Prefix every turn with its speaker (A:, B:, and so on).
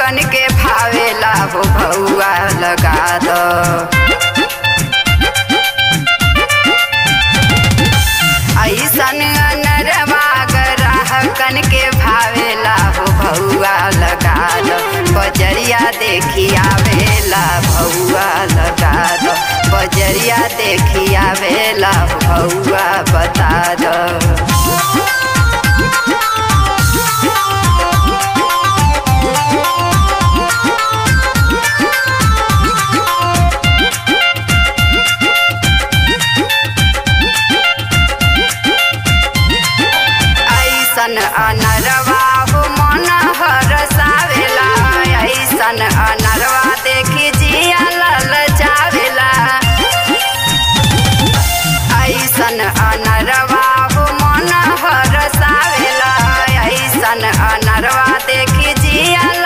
A: ग्राहकन के भावेला हो भौआ लगा दो ऐसन अनरवा ग्राहकन के भावेला हो भौआ लगा दो बजरिया देखी आवेला भौआ लगा दो बजरिया देखी आवेला भौआ बता दो ऐसन अनरवा हो मन हरसावेला ऐसन अनरवा देखी जिया ललचावेला ऐसन अनरवा हो मन हरसावेला ऐसन अनरवा देखी जिया